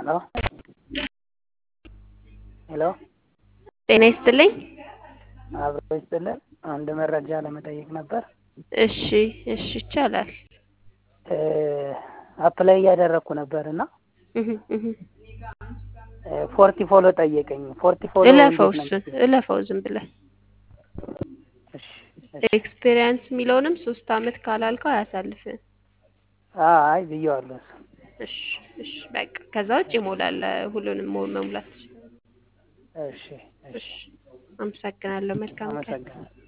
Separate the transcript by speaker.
Speaker 1: ሄሎ ሄሎ
Speaker 2: ጤና ይስጥልኝ።
Speaker 1: አብሮ ይስጥልን። አንድ መረጃ ለመጠየቅ ነበር።
Speaker 2: እሺ እሺ ይቻላል።
Speaker 1: አፕላይ እያደረግኩ ነበር እና
Speaker 2: እህ እህ
Speaker 1: ፎርቲ ፎሎ ጠየቀኝ። ፎርቲ ፎሎ
Speaker 2: እለፈው
Speaker 1: እንዴት ነው?
Speaker 2: እሱን እለፈው ዝም ብለህ
Speaker 1: እሺ እሺ።
Speaker 2: ኤክስፔሪየንስ የሚለውንም ሶስት አመት ካላልከው አያሳልፍም።
Speaker 1: አይ ብየዋለሁ እሱ።
Speaker 2: እሺ እሺ በቃ ከዛ ውጭ ይሞላል። ሁሉንም ሞ- መሙላት ትችላለህ።
Speaker 1: እሺ እሺ።
Speaker 2: እሺ አመሰግናለሁ። መልካም ቀን።
Speaker 1: አመሰግናለሁ።